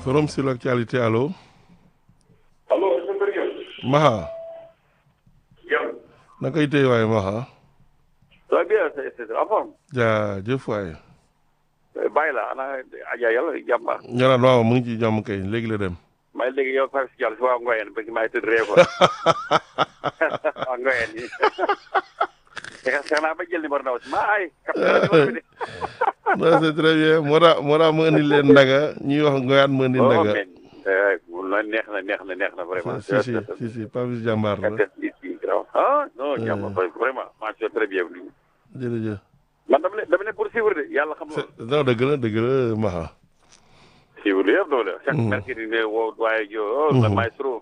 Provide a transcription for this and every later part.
forum sur l'actualité allo. allo sëñ Diop. Maha. yow. na koy téye waaye Maha. ça va bien c'est c'est en forme. jaajëf waaye. bàyyi la ana Adja yàlla jàmm baax. ñu naan waaw mu ngi ci jàmm kay léegi la dem. maa ngi léegi yow Fatou si Diallo si waa Ngoyeen ba maa ngi tëdd ree ko waa Ngoyeen yi. xeex naa ba jël numéro ndaw si maa ay. capteur numéro bi de. non c'est très bien moo tax moo tax mu indi leen ndaga ñuy wax ngoyaat mu indi ndaga. oh mais neex na neex na neex na vraiment. si si si si Papis jàmbaar la. ah non jàmbaar vraiment maa ngi très bien. jërëjëf. man dama ne dama ne pour suivre de yàlla xam nga. non dëgg la dëgg la Maha. suivre yëpp doo la. chaque mercredi ne woo waaye jo oh le maestro.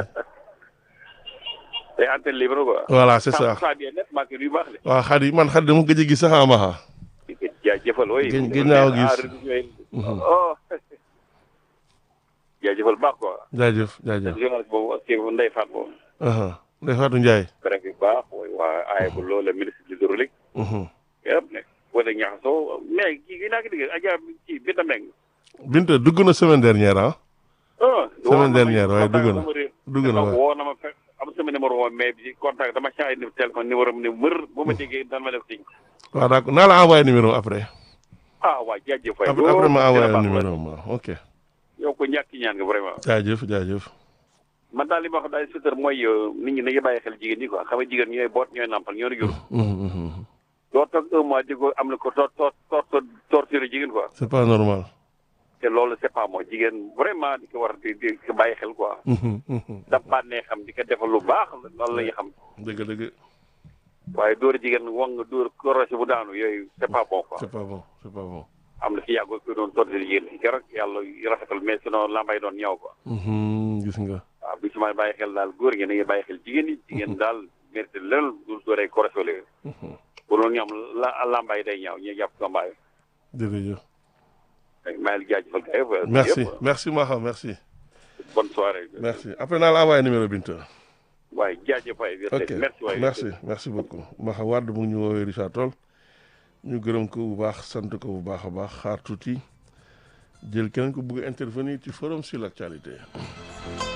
day antenne libre quoi. voilà c'est ça. ça bien net maa ngi nuyu baax de. waaw xadi man xadi dama gëj a gis sax ah Maha. jaajëfal ooy. gën gën naa ko gis. oh. jaajëfal baax quoi. jaajëf jaajëf. journaliste boobu ak kii Ndeye Fatou boobu. Ndeye Fatou Ndiaye. bref bu baax mooy waa aaye bu loolu la ministre de l'hydraulique. yëpp ne wala ñaxasoo mais kii gi naa ko dégg Adja kii Binta Mbengue. Binta dugg na semaine dernière ah. ah semaine dernière waaye dugg na dugg na waaye. woo na ma fekk am sama numéro woon mais bi contact dama changé ni téléphone numéro am ne mër bu ma déggee daan ma def signe. waaw d'accord naa la envoyé numéro après. ah waa jaajëf waay. après après ma envoyé numéro ma ok. yow ko ñàkk ñaan nga vraiment. jaajëf jaajëf. man daal li ma wax daal si mooy nit ñi nañu bàyyi xel jigéen ñi quoi xam nga jigéen ñooy boot ñooy nampal ñoo jur. doo toog un mois di ko am na ko tor tor tor torture jigéen quoi. c'est pas normal. te loolu c'est pas moi jigéen vraiment di ko war di di ko bàyyi xel quoi. daf bànnee xam di ko defal lu baax loolu la ñuy xam. dëgg dëgg. waaye dóor jigéen wong dóor korosé bu daanu yooyu c'est pas bon quoi. c'est pas bon c'est pas bon. am na fi yàgg ko doon torture jigéen ñi keroog yàlla rafetal mais sinon lambay doon ñëw quoi. gis nga. waaw bu ci may bàyyi xel daal góor ñi nañuy bàyyi xel jigéen ñi jigéen daal mérite leneen du dooree korosé wala bu loolu ñu am la lambay day ñaaw ñu jàpp combat jërëjëf. maa ngi jaajëfal kay. merci merci Maha merci. bonne soirée. merci après naa la envoyé numéro Binta. waaye jaajëf waay. ok merci waay merci merci beaucoup Maha Wade mu ngi ñu woowee Richard Toll ñu gërëm ko bu baax sant ko bu baax a baax xaar tuuti jël keneen ko bëgg a intervenir ci forum sur l'actualité.